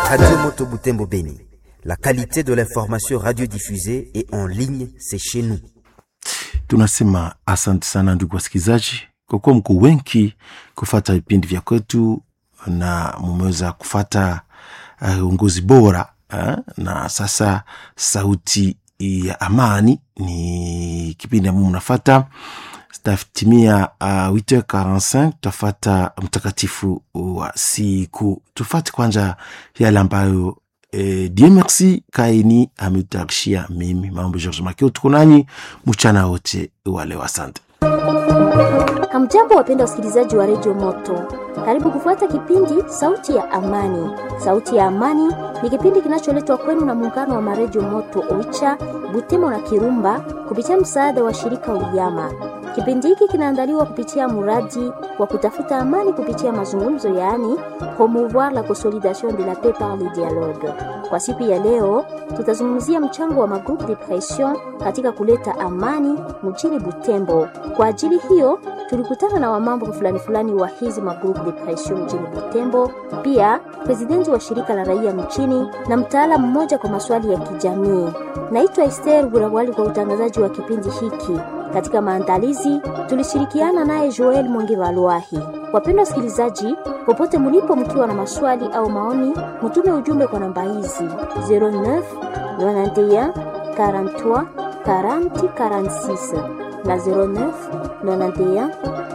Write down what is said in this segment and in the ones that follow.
Radio Moto Butembo Beni. La qualité de l'information radiodiffusée et en ligne, c'est chez nous. Tunasema asante sana ndugu wasikilizaji, kwa kuwa mko wengi kufata vipindi vya kwetu na mumeweza kufata uh, uongozi bora uh, na sasa sauti ya amani ni kipindi ambao mnafata tatimia uh, 8h45 tutafata mtakatifu wa siku. Tufate kwanza yale ambayo eh, Dieu merci kaini ametutayarishia mimi mambo George Makio. Tuko nanyi mchana wote wa leo, asante. Hamjambo, wapenda wasikilizaji wa redio Moto, karibu kufuata kipindi Sauti ya Amani. Sauti ya Amani ni kipindi kinacholetwa kwenu na muungano wa maredio Moto Oicha, Butemo na Kirumba kupitia msaada wa shirika Uyama. Kipindi hiki kinaandaliwa kupitia mradi wa kutafuta amani kupitia mazungumzo, yaani promouvoir la consolidation de la paix par le dialogue. Kwa siku ya leo, tutazungumzia mchango wa magroupe de pression katika kuleta amani mjini Butembo. Kwa ajili hiyo, tulikutana na wamambo fulani fulani wa hizi magroupe de pression mjini Butembo, pia presidenti wa shirika la raia mchini na mtaalamu mmoja kwa maswali ya kijamii. Naitwa Esther Burawali kwa utangazaji wa kipindi hiki. Katika maandalizi tulishirikiana naye Joel Mwingi Valwahi. Wapendwa wasikilizaji, popote mlipo, mkiwa na maswali au maoni, mtume ujumbe kwa namba hizi 09 91 43 40 46 na 09 91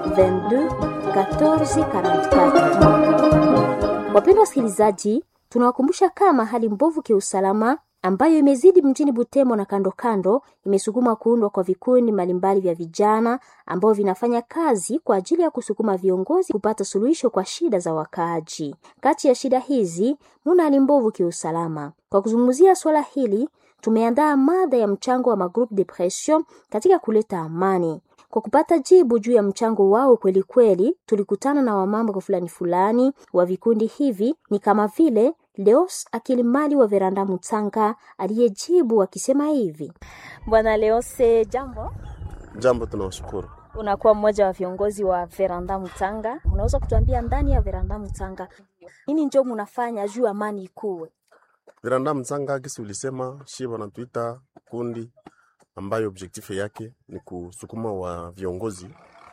22 14 44. Wapendwa wasikilizaji, tunawakumbusha kama hali mbovu kiusalama ambayo imezidi mjini Butembo na kando kando imesukuma kuundwa kwa vikundi mbalimbali vya vijana ambao vinafanya kazi kwa ajili ya kusukuma viongozi kupata suluhisho kwa shida za wakaaji. Kati ya shida hizi muna hali mbovu kiusalama. Kwa kuzungumzia swala hili, tumeandaa mada ya mchango wa magroupe de pression katika kuleta amani. Kwa kupata jibu juu ya mchango wao kweli kweli, tulikutana na wamambo fulani fulani wa vikundi hivi, ni kama vile Leos Akilimali wa Veranda Mutanga aliyejibu akisema hivi: Bwana Leose, jambo. Jambo, tunawashukuru. Unakuwa mmoja wa viongozi wa Veranda Mutanga, unaweza kutuambia ndani ya Veranda Mutanga nini njo munafanya juu amani ikuwe? Veranda Mutanga kisi ulisema shi wanatuita kundi ambayo objectif yake ni kusukuma wa viongozi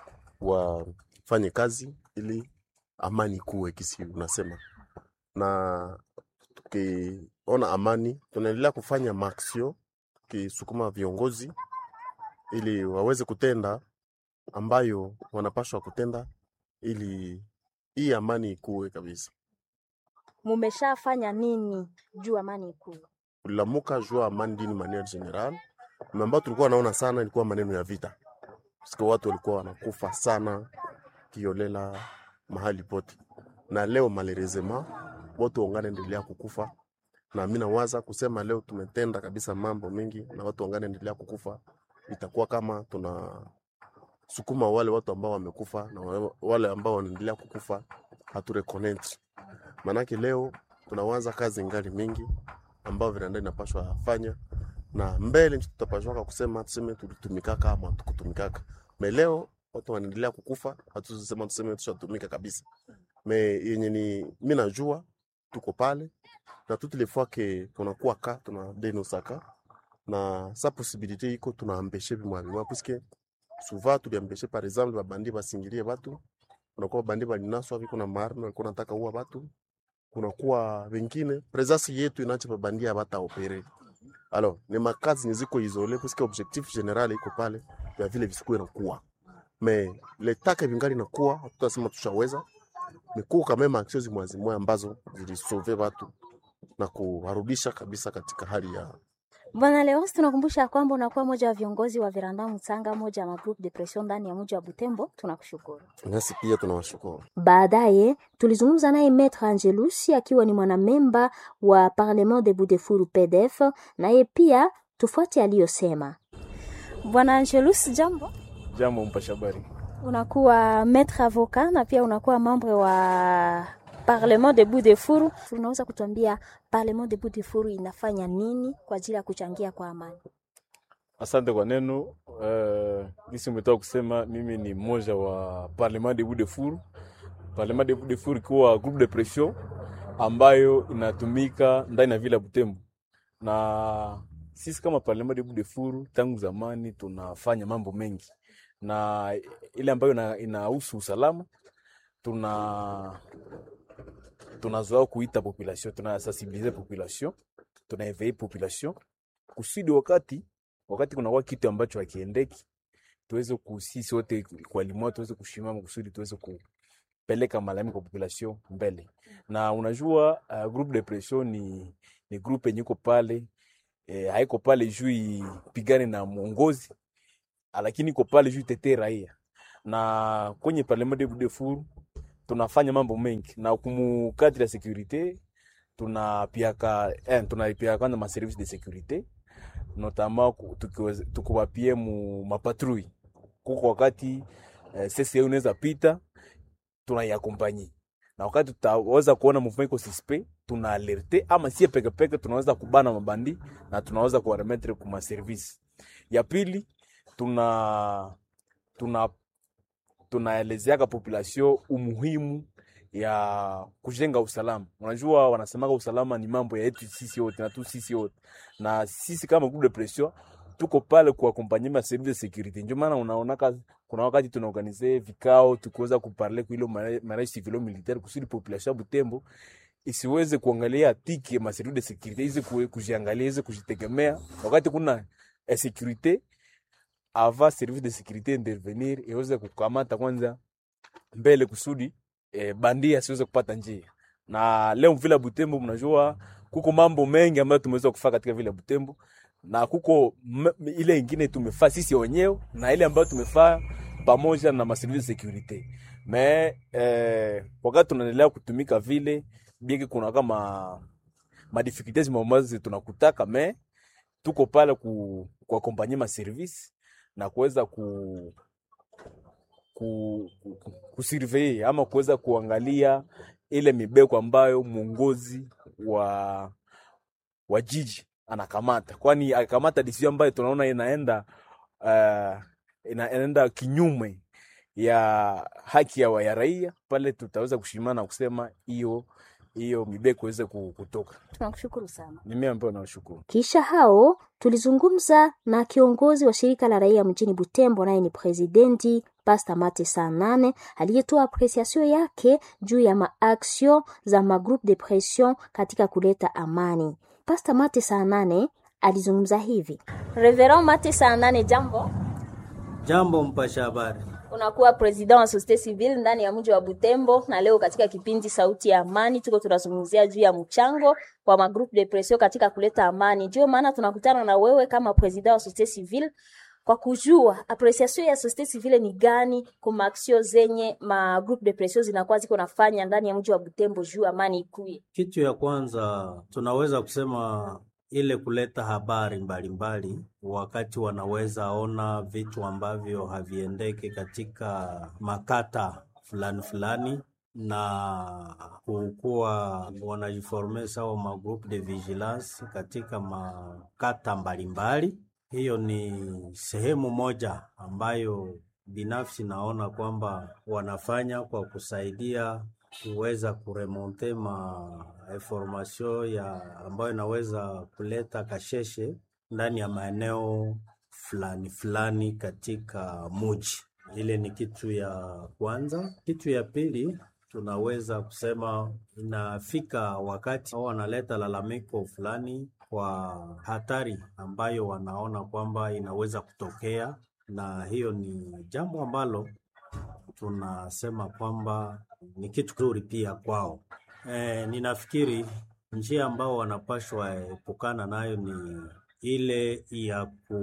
wafanye kazi ili amani ikuwe, kisi unasema na tukiona amani tunaendelea kufanya maaksio tukisukuma viongozi ili waweze kutenda ambayo wanapashwa kutenda ili hii amani ikuwe kabisa. Mumeshafanya nini juu amani ikuwe? Kulamuka juu amani dini maniere general ambayo tulikuwa naona sana ilikuwa maneno ya vita, sika watu walikuwa wanakufa sana kiolela mahali pote, na leo malerezema watu wangane endelea kukufa, na mimi nawaza kusema leo tumetenda kabisa mambo mengi, na watu wangane endelea kukufa, itakuwa kama tuna sukuma wale watu ambao wamekufa na wale ambao wanaendelea kukufa hatureconnect. Manake leo tunawaza kazi ngali mingi ambao vinanda inapashwa fanya na mbele tutapashwaka kusema tuseme tulitumikaka ama tukutumikaka. Me leo watu wanaendelea kukufa, hatusema tuseme tushatumika kabisa. Me yenye ni mimi najua tuko pale na toutes les fois que tunakuwa ka tuna denosaka na sa possibilité iko tunaambeshe bimwa bimwa puisque souvent tuliambeshe par exemple babandi basingilie batu, kunakuwa babandi balinaswa viko na maarme walikuwa nataka uwa batu, kunakuwa wengine presence yetu inacha babandi abata opere alors ni makazi niziko isole puisque objectif general iko pale ya vile visikuwe nakuwa mais letaka vingali nakuwa tutasema tushaweza mikuu kama maaksio zimwazimwe ambazo zilisove watu na kuwarudisha kabisa katika hali ya Bwana Leos, tunakumbusha kwamba unakuwa moja wa viongozi wa Veranda Mutanga, moja wa magroup de pression ndani ya mji wa Butembo. Tunakushukuru. nasi pia tunawashukuru. Baadaye tulizungumza naye Maître Angelusi akiwa ni mwanamemba wa Parlement de Budefuru PDF, naye pia tufuate aliyosema. Bwana Angelusi, jambo. Jambo mpasha habari. Unakuwa maître avocat na pia unakuwa membre wa Parlement de Budefuru. Unaweza kutuambia Parlement de Budefuru inafanya nini kwa ajili ya kuchangia kwa amani? Asante kwa neno uh, gisi umetoka kusema. Mimi ni mmoja wa Parlement de Budefuru. Parlement de Budefuru ikiwa groupe de pression ambayo inatumika ndani ya vile ya Butembo, na sisi kama Parlement de Budefuru tangu zamani tunafanya mambo mengi, na ile ambayo ina- inahusu usalama tuna tunazoea kuita population, tunasensibilize population, tunaevei population kusudi wakati wakati kunakuwa kitu ambacho hakiendeki tuweze kusisi wote kwa limoja tuweze kushimama kusudi tuweze kupeleka malalamiko kwa population mbele. Na unajua uh, groupe de pression ni, ni groupe yenye iko pale eh, haiko pale juu ipigane na mwongozi, lakini iko pale juu itetee raia, na kwenye parlement de Budefuru tunafanya mambo mengi na kumu cadre ya securite tunapiaka eh, tunapiaka kwanza ma service de securite notamment ku- tukiweze- tukiwapie mu mapatrui kuko wakati eh, CCA unaweza pita tunaiakompanyi na wakati tutaweza kuona movement iko suspect tuna alerte ama sie peke peke tunaweza kubana mabandi na tunaweza kuwaremetre kuma service ya pili tuna tuna tunaelezeaka population umuhimu ya kujenga usalama. Unajua wanasemaga usalama ni mambo ya yetu sisi wote na tu sisi wote, na sisi kama groupe de pression tuko pale kuakompanye ma service de securite. Ndio maana unaonaka kuna wakati tunaorganize vikao tukiweza kuparle kwa ilo mariage civilo militaire kusudi population ya Butembo isiweze kuangalia tiki ya ma service de securite, izi kujiangalia, izi kujitegemea wakati kuna insecurite ava service de securite intervenir iweze kukamata kwanza mbele kusudi eh, bandia asiweze kupata njia. Na leo vile Butembo, mnajua kuko mambo mengi ambayo tumeweza kufanya katika vile Butembo, na kuko m- ile ingine tumefaa sisi wenyewe na ile ambayo tumefaa pamoja na maservice de securite me eh, wakati tunaendelea kutumika vile bieki, kuna kama madifficultés mambazo tunakutaka me tuko pale ku kuakompanye ma service na kuweza ku ku, ku, kusurvey ama kuweza kuangalia ile mibeko ambayo mwongozi wa wa jiji anakamata, kwani akikamata decision ambayo tunaona inaenda uh, ina, inaenda kinyume ya haki ya, wa- ya raia, pale tutaweza kushimama na kusema hiyo hiyo mibeko iweze ku- kutoka. Tunakushukuru sana. Ni mimi ambayo nawashukuru. Kisha hao tulizungumza na kiongozi wa shirika la raia mjini Butembo, naye ni presidenti Pasta Mate saa nane aliyetoa apresiasio yake juu ya maaksio za magroupe de pression katika kuleta amani. Pasta Mate saa nane alizungumza hivi. Reverend Mate saa nane, jambo. Jambo mpasha habari. Unakuwa president wa societe civile ndani ya mji wa Butembo, na leo katika kipindi Sauti ya Amani tuko tunazungumzia juu ya mchango wa magroupe de pression katika kuleta amani. Ndio maana tunakutana na wewe kama president wa societe civile kwa kujua apreciation ya societe civile ni gani kwa maaksio zenye ma groupe de pression zinakuwa ziko nafanya ndani ya mji wa Butembo juu amani ikuye. Kitu ya kwanza tunaweza kusema ile kuleta habari mbalimbali mbali, wakati wanaweza ona vitu ambavyo haviendeki katika makata fulani fulani na kukuwa wanajiforme sawa ma groupe de vigilance katika makata mbalimbali mbali. Hiyo ni sehemu moja ambayo binafsi naona kwamba wanafanya kwa kusaidia kuweza kuremonte ma information ya ambayo inaweza kuleta kasheshe ndani ya maeneo fulani fulani katika muji. Ile ni kitu ya kwanza. Kitu ya pili tunaweza kusema inafika wakati au wanaleta lalamiko fulani kwa hatari ambayo wanaona kwamba inaweza kutokea, na hiyo ni jambo ambalo tunasema kwamba ni kitu kizuri pia kwao. E, ninafikiri njia ambao wanapashwa epukana nayo ni ile ya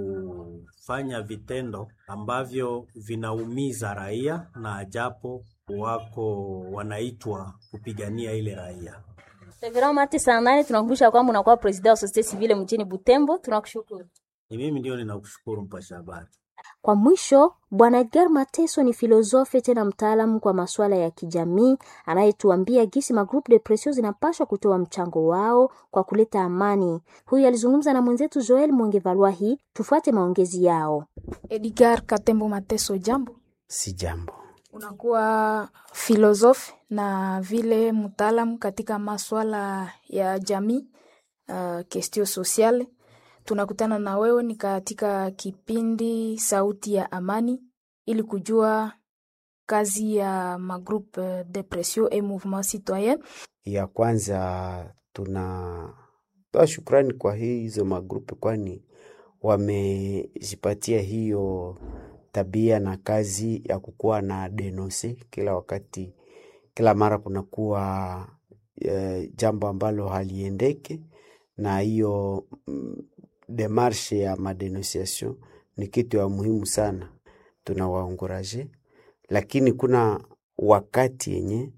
kufanya vitendo ambavyo vinaumiza raia na japo wako wanaitwa kupigania ile raia. Reverend Mate saa nane tunakumbusha kwamba unakuwa president wa societe civile mjini Butembo. Tunakushukuru. Ni mimi ndio ninakushukuru mpasha habari. Kwa mwisho, Bwana Edgar Mateso ni filosofe tena mtaalamu kwa masuala ya kijamii anayetuambia gisi magroupe de pression zinapaswa kutoa mchango wao kwa kuleta amani. Huyu alizungumza na mwenzetu Joel Mwongevalwahi. Tufuate maongezi yao. Edgar Katembo Mateso, jambo. Si jambo. unakuwa filosofi na vile mtaalamu katika maswala ya jamii uh, kestio sosiale. Tunakutana na wewe ni katika kipindi Sauti ya Amani ili kujua kazi ya magroupe de pression et mouvement citoyen. Ya kwanza tunatoa shukrani kwa hizo magrupe, kwani wamejipatia hiyo tabia na kazi ya kukuwa na denonse kila wakati, kila mara kunakuwa e, jambo ambalo haliendeke, na hiyo mm, demarshe ya madenunciation ni kitu ya muhimu sana, tunawaonguraje, lakini kuna wakati yenye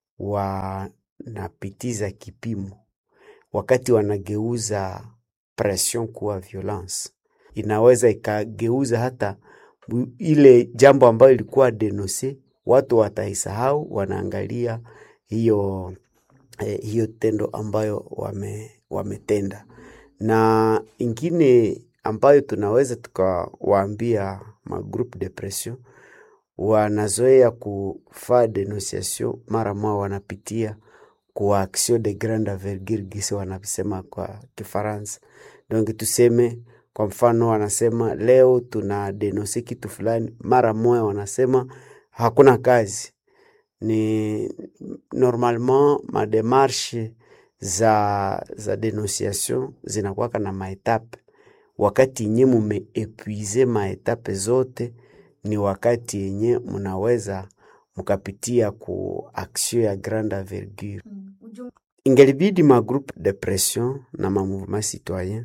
wanapitiza kipimo, wakati wanageuza pression kuwa violence, inaweza ikageuza hata bu- ile jambo ambayo ilikuwa denonse, watu wataisahau, wanaangalia hiyo eh, hiyo tendo ambayo wame, wametenda. Na ingine ambayo tunaweza tukawaambia magroupe de pression wanazoea kufaa denunciation mara moja wanapitia kwa action de grande envergure gisi wanasema kwa Kifaransa. Donc tuseme kwa mfano, wanasema leo tuna denonse kitu fulani, mara moja wanasema hakuna kazi. Ni normalement mademarshe za, za denunciation zinakuwaka na maetape. Wakati yenye mumeepuize maetape zote ni wakati yenye mnaweza mkapitia ku action ya grande envergure. Ingelibidi ma groupe de pression na ma mouvement citoyen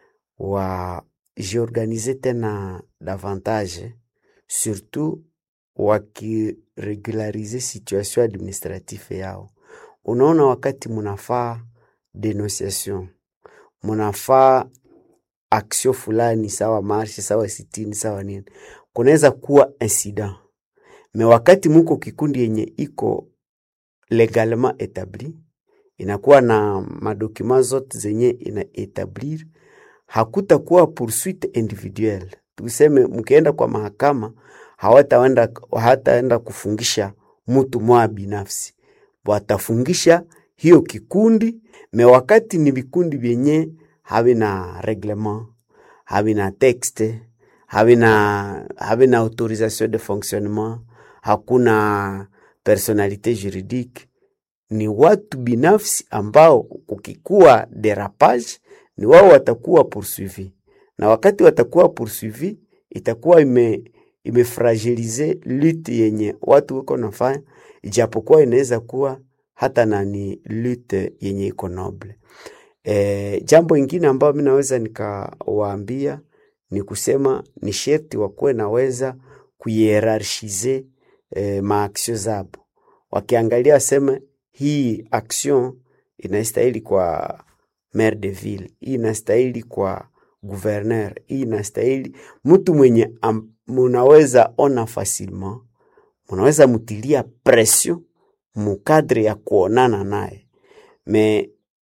wajiorganize tena davantage, surtout wakiregularize situation administrative yao. Unaona, wakati munafaa denunciation, munafaa action fulani, sawa marshe, sawa sitini, sawa nini, kunaweza kuwa incident me wakati muko kikundi yenye iko legalement etabli inakuwa na madokuma zote zenye ina etablir, hakutakuwa poursuite individuelle. Tuseme mkienda kwa mahakama hawataenda hataenda kufungisha mtu mwa binafsi, watafungisha hiyo kikundi. Me wakati ni vikundi vyenye havina reglement, havina texte, havina havina autorisation de fonctionnement, hakuna personalite juridique ni watu binafsi ambao kukikuwa derapage ni wao watakuwa poursuivi, na wakati watakuwa poursuivi itakuwa ime imefragilize lutte yenye watu wiko nafanya, ijapokuwa inaweza kuwa hata na ni lutte yenye iko noble. E, jambo ingine ambayo mi naweza nikawaambia ni kusema ni sherti wakuwe naweza kuyerarchize e, maaksio zabo, wakiangalia waseme hii action inastahili kwa maire de ville, hii inastahili kwa gouverneur, hii inastahili mtu mwenye am, munaweza ona facilement, munaweza mutilia pression mukadre ya kuonana naye me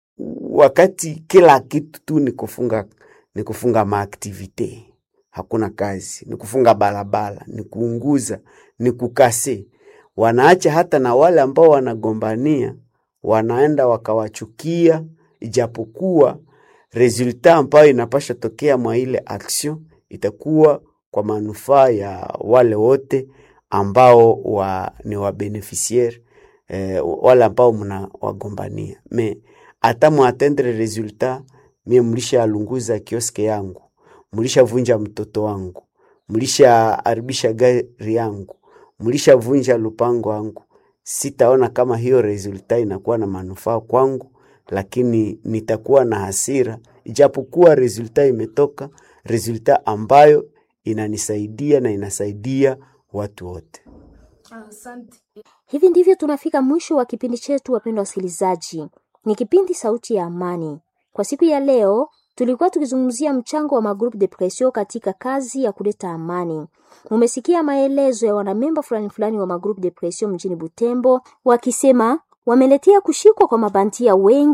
wakati kila kitu tu ni kufunga ni kufunga maaktivite, hakuna kazi, ni kufunga barabara, ni kuunguza, ni kukase. Wanaacha hata na wale ambao wanagombania, wanaenda wakawachukia, ijapokuwa resulta ambayo inapasha tokea mwa ile action itakuwa kwa manufaa ya wale wote ambao wa, ni wabeneficiaire eh, wale ambao mna wagombania me hata mwatendre resultat mie mlisha alunguza kioske yangu, mlishavunja mtoto wangu, mlishaharibisha gari yangu, mlishavunja lupango wangu, sitaona kama hiyo resulta inakuwa na manufaa kwangu, lakini nitakuwa na hasira, ijapokuwa resulta imetoka, resulta ambayo inanisaidia na inasaidia watu wote. Asante. Hivi ndivyo tunafika mwisho wa kipindi chetu, wapendwa wasikilizaji. Ni kipindi Sauti ya Amani. Kwa siku ya leo tulikuwa tukizungumzia mchango wa magroupe de pression katika kazi ya kuleta amani. Mumesikia maelezo ya wanamemba fulani fulani wa magroupe de pression mjini Butembo wakisema wameletea kushikwa kwa mabantia wengi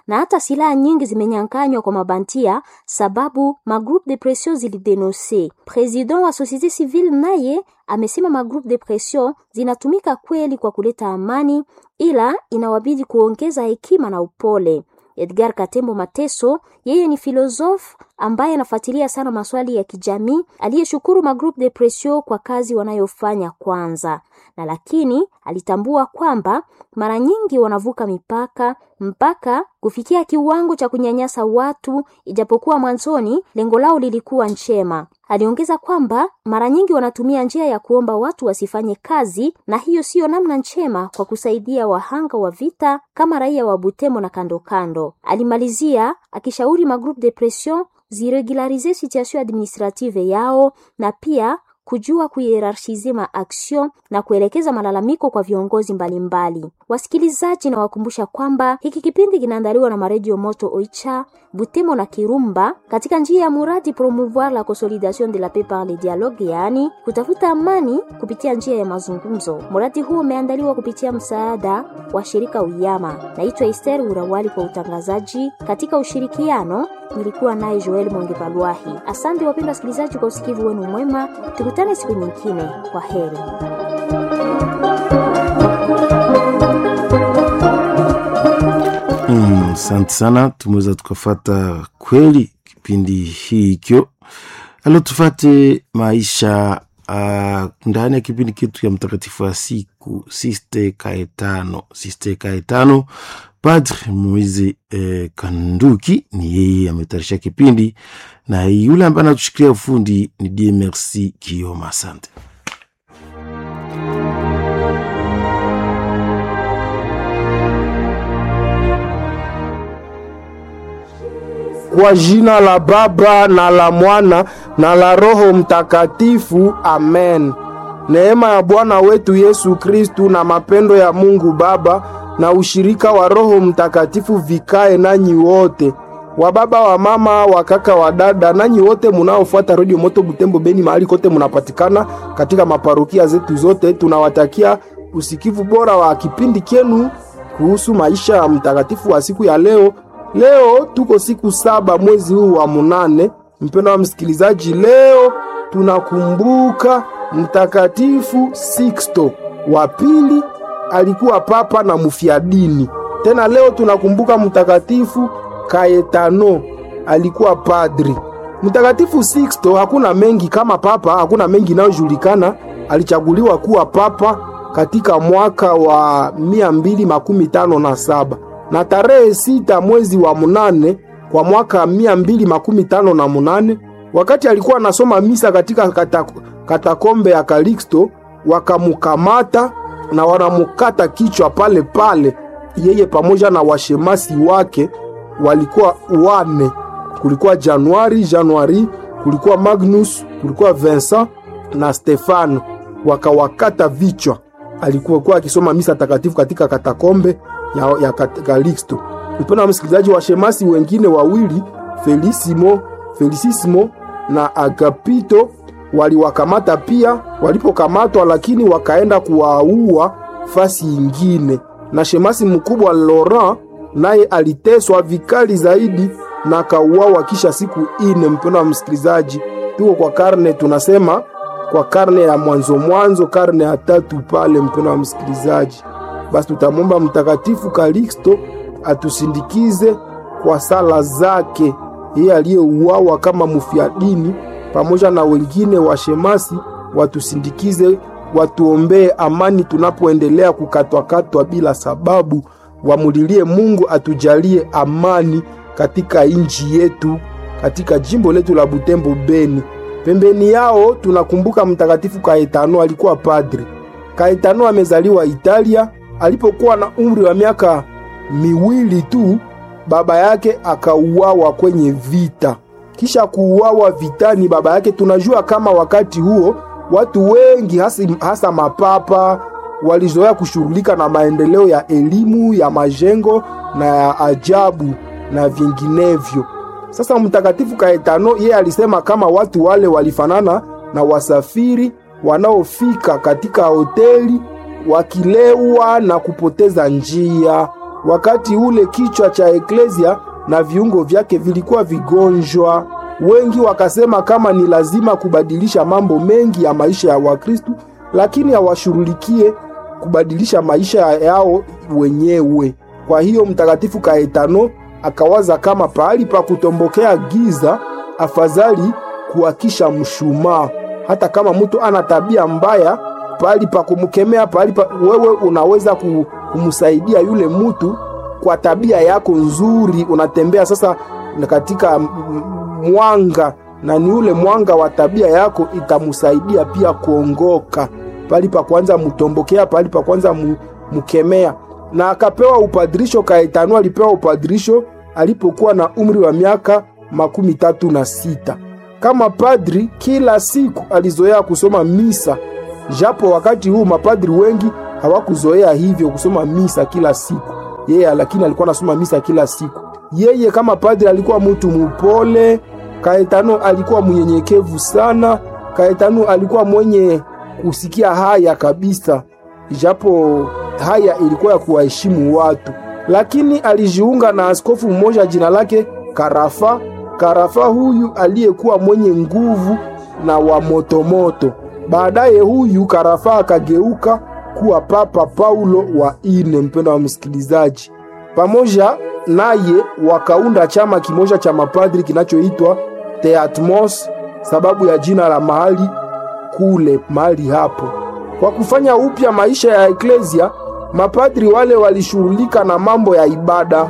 na hata silaha nyingi zimenyanganywa kwa mabantia, sababu magroupe de pression zilidenonse. President wa societe civile naye amesema magroupe de pression zinatumika kweli kwa kuleta amani, ila inawabidi kuongeza hekima na upole. Edgar Katembo Mateso, yeye ni filosofu ambaye anafuatilia sana maswali ya kijamii, aliyeshukuru magroupe de pression kwa kazi wanayofanya kwanza, na lakini alitambua kwamba mara nyingi wanavuka mipaka mpaka kufikia kiwango cha kunyanyasa watu, ijapokuwa mwanzoni lengo lao lilikuwa njema. Aliongeza kwamba mara nyingi wanatumia njia ya kuomba watu wasifanye kazi, na hiyo siyo namna njema kwa kusaidia wahanga wa vita kama raia wa Butembo na kando kando. Alimalizia akishauri magroupe de pression ziregularize situation administrative yao na pia kujua kuhierarchize maaction na kuelekeza malalamiko kwa viongozi mbalimbali mbali. Wasikilizaji, na wakumbusha kwamba hiki kipindi kinaandaliwa na maredio Moto Oicha, Butembo na Kirumba katika njia ya muradi promouvoir la consolidation de la paix par le dialogue, yaani kutafuta amani kupitia njia ya mazungumzo. Muradi huo umeandaliwa kupitia msaada wa shirika Uyama. Naitwa Esther Urawali kwa utangazaji katika ushirikiano nilikuwa naye Joel Mwangepalwahi. Asante wapendwa wasikilizaji kwa usikivu wenu mwema, tukutane siku nyingine. Kwa heri. Asante mm, sana, tumeweza tukafata kweli kipindi hikyo. Alo, tufate maisha uh, ndani ya kipindi kitu ya mtakatifu wa siku Siste Kaetano. Siste Kaetano Padre Moise eh, Kanduki ni yeye ametayarisha kipindi, na yule ambaye anatushikilia ufundi ni Die Merci Kioma. Asante. Kwa jina la Baba na la Mwana na la Roho Mtakatifu, amen. Neema ya Bwana wetu Yesu Kristu na mapendo ya Mungu Baba na ushirika wa Roho Mtakatifu vikae nanyi wote, wa baba wa mama wa kaka wa dada, nanyi wote munaofuata Radio Moto Butembo Beni, mahali kote munapatikana katika maparokia zetu zote. Tunawatakia usikivu bora wa kipindi kyenu kuhusu maisha ya mtakatifu wa siku ya leo. Leo tuko siku saba mwezi huu wa munane. Mpendwa wa msikilizaji, leo tunakumbuka mtakatifu Sixto wa pili alikuwa papa na mfiadini. Tena leo tunakumbuka mtakatifu Kaetano alikuwa padri. Mtakatifu Sixto hakuna mengi kama papa, hakuna mengi inayojulikana. Alichaguliwa kuwa papa katika mwaka wa mia mbili makumi tano na saba na tarehe sita mwezi wa munane kwa mwaka mia mbili makumi tano na munane wakati alikuwa anasoma misa katika katakombe ya Kaliksto, wakamukamata na wanamukata kichwa pale pale, yeye pamoja na washemasi wake walikuwa wane. Kulikuwa Januari Januari, kulikuwa Magnus, kulikuwa Vincent na Stefano, wakawakata vichwa. Alikuwa kuwa akisoma misa takatifu katika katakombe ya, ya Kaliksto. Mpendwa wa msikilizaji, washemasi wengine wawili Felisimo, Felisisimo na Agapito waliwakamata pia. Walipokamatwa lakini wakaenda kuwaua fasi ingine, na shemasi mkubwa Laurent naye aliteswa vikali zaidi na kauawa kisha siku ine. Mpendwa wa msikilizaji, tuko kwa karne tunasema kwa karne ya mwanzo mwanzo, karne ya tatu pale. Mpendwa wa msikilizaji, basi tutamwomba Mtakatifu Kaliksto atusindikize kwa sala zake, yeye aliyeuawa kama mfiadini pamoja na wengine washemasi watusindikize, watuombee amani tunapoendelea kukatwakatwa bila sababu. Wamulilie Mungu atujalie amani katika nchi yetu, katika jimbo letu la Butembo Beni. Pembeni yao tunakumbuka mtakatifu Kaetano, alikuwa padri. Kaetano amezaliwa Italia. Alipokuwa na umri wa miaka miwili tu, baba yake akauawa kwenye vita kisha kuuawa vitani baba yake. Tunajua kama wakati huo watu wengi hasa, hasa mapapa walizoea kushughulika na maendeleo ya elimu ya majengo na ya ajabu na vinginevyo. Sasa mtakatifu Kaetano yeye alisema kama watu wale walifanana na wasafiri wanaofika katika hoteli wakilewa na kupoteza njia. wakati ule kichwa cha eklesia na viungo vyake vilikuwa vigonjwa. Wengi wakasema kama ni lazima kubadilisha mambo mengi ya maisha ya Wakristu, lakini hawashughulikie kubadilisha maisha yao wenyewe. Kwa hiyo Mtakatifu Kaetano akawaza kama pahali pa kutombokea giza, afadhali kuakisha mshumaa. Hata kama mtu ana tabia mbaya, pahali pa kumkemea, pahali pa wewe unaweza kumsaidia yule mtu kwa tabia yako nzuri. Unatembea sasa katika mwanga, na ni ule mwanga wa tabia yako itamsaidia pia kuongoka. Pahali pa kwanza mtombokea, pahali pa kwanza mkemea. Na akapewa upadirisho. Kaetano alipewa upadirisho alipokuwa na umri wa miaka makumi tatu na sita. Kama padri, kila siku alizoea kusoma misa, japo wakati huu mapadri wengi hawakuzoea hivyo kusoma misa kila siku. Yeye lakini alikuwa anasoma misa kila siku. Yeye kama padri alikuwa mtu mupole. Kaetano alikuwa mnyenyekevu sana. Kaetano alikuwa mwenye kusikia haya kabisa, japo haya ilikuwa ya kuwaheshimu watu, lakini alijiunga na askofu mmoja jina lake Karafa. Karafa huyu aliyekuwa mwenye nguvu na wa motomoto. Baadaye huyu Karafa akageuka kuwa Papa Paulo wa ine. Mpendo wa msikilizaji, pamoja naye wakaunda chama kimoja cha mapadri kinachoitwa Teatmos, sababu ya jina la mahali kule mahali hapo. Kwa kufanya upya maisha ya eklesia, mapadri wale walishughulika na mambo ya ibada,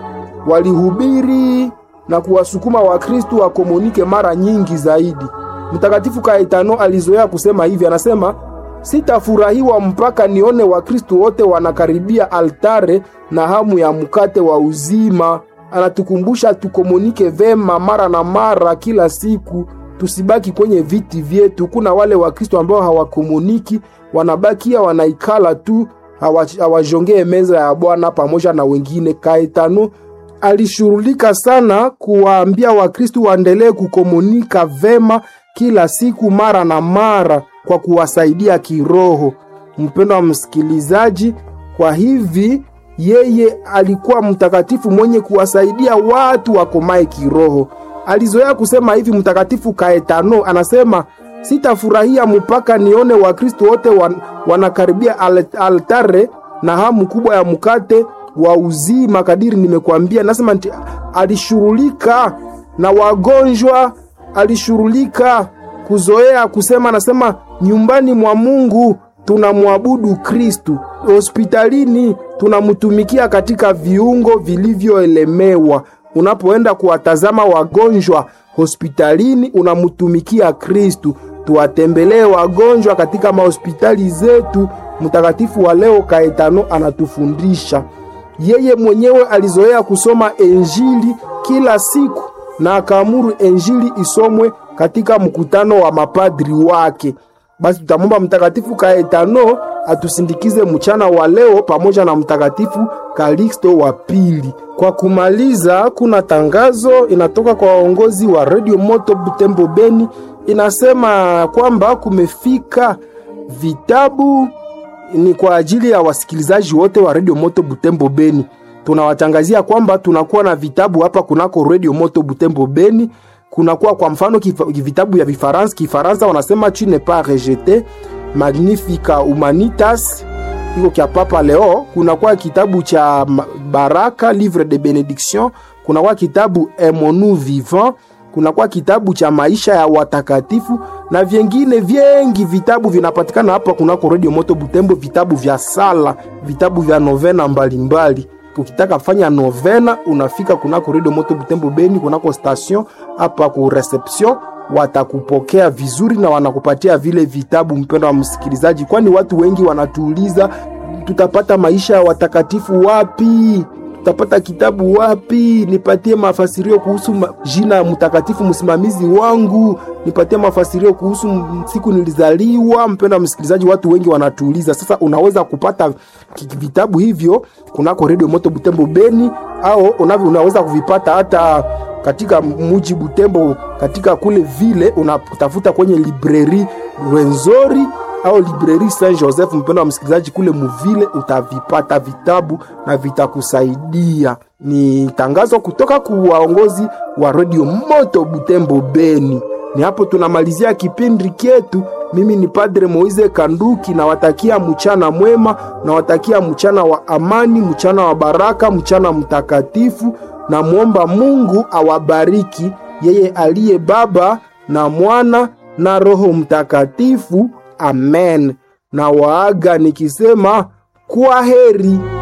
walihubiri na kuwasukuma Wakristu wakomunike mara nyingi zaidi. Mtakatifu Kaetano alizoea kusema hivi, anasema sitafurahiwa mpaka nione Wakristu wote wanakaribia altare na hamu ya mkate wa uzima. Anatukumbusha tukomunike vema mara na mara kila siku, tusibaki kwenye viti vyetu. Kuna wale Wakristo ambao hawakomuniki, wanabakia wanaikala tu, hawajongee meza ya Bwana pamoja na wengine. Kaetano alishughulika sana kuwaambia Wakristo waendelee kukomunika vema kila siku mara na mara kwa kuwasaidia kiroho. Mpendo wa msikilizaji, kwa hivi yeye alikuwa mtakatifu mwenye kuwasaidia watu wakomae kiroho. Alizoea kusema hivi Mtakatifu Kaetano anasema, sitafurahia mpaka nione Wakristo wote wan, wanakaribia altare na hamu kubwa ya mkate wa uzima. Kadiri nimekwambia, nasema alishughulika na wagonjwa, alishughulika kuzoea kusema, nasema nyumbani mwa Mungu tunamwabudu Kristu, hospitalini tunamtumikia katika viungo vilivyoelemewa. Unapoenda kuwatazama wagonjwa hospitalini, unamtumikia Kristu. Tuwatembelee wagonjwa katika mahospitali zetu. Mtakatifu wa leo Kaetano anatufundisha. Yeye mwenyewe alizoea kusoma Injili kila siku na akaamuru Injili isomwe katika mkutano wa mapadri wake. Basi tutamwomba Mtakatifu Kaetano atusindikize mchana wa leo pamoja na Mtakatifu Kalixto wa pili. Kwa kumaliza, kuna tangazo inatoka kwa waongozi wa Radio Moto Butembo Beni, inasema kwamba kumefika vitabu ni kwa ajili ya wasikilizaji wote wa Radio Moto Butembo Beni. Tunawatangazia kwamba tunakuwa na vitabu hapa kunako Radio Moto Butembo Beni. Kunakuwa kwa mfano kifa, vitabu vya Vifaransa. Kifaransa wanasema tu ne pas rejete Magnifica Humanitas iko kya Papa Leo. Kunakuwa kitabu cha Baraka Livre de Benediction. Kunakuwa kitabu Emonu Vivant. Kunakuwa kitabu cha maisha ya watakatifu na vyengine vyengi vitabu vinapatikana hapa kunako Radio Moto Butembo, vitabu vya sala, vitabu vya novena mbalimbali mbali. Ukitaka fanya novena unafika kunako Radio Moto Butembo Beni, kunako station hapa ku reception, watakupokea vizuri na wanakupatia vile vitabu, mpendo wa msikilizaji, kwani watu wengi wanatuuliza tutapata maisha ya watakatifu wapi? Tutapata kitabu wapi? Nipatie mafasirio kuhusu ma, jina ya mtakatifu msimamizi wangu, nipatie mafasirio kuhusu siku nilizaliwa. Mpendo wa msikilizaji, watu wengi wanatuuliza. Sasa unaweza kupata vitabu hivyo kunako Radio Moto Butembo Beni, au unavyo unaweza kuvipata hata katika muji Butembo, katika kule vile unatafuta kwenye libreri Rwenzori au libreri Saint Joseph, mpendo wa msikilizaji, kule muvile utavipata vitabu na vitakusaidia. Ni tangazo kutoka ku waongozi wa redio Moto Butembo Beni. Ni hapo tunamalizia kipindi kyetu. Mimi ni Padre Moize Kanduki, nawatakia mchana mwema, nawatakia mchana wa amani, mchana wa baraka, mchana mtakatifu. Namwomba Mungu awabariki yeye aliye Baba na Mwana na Roho Mtakatifu. Amen. Na waaga nikisema kwa heri.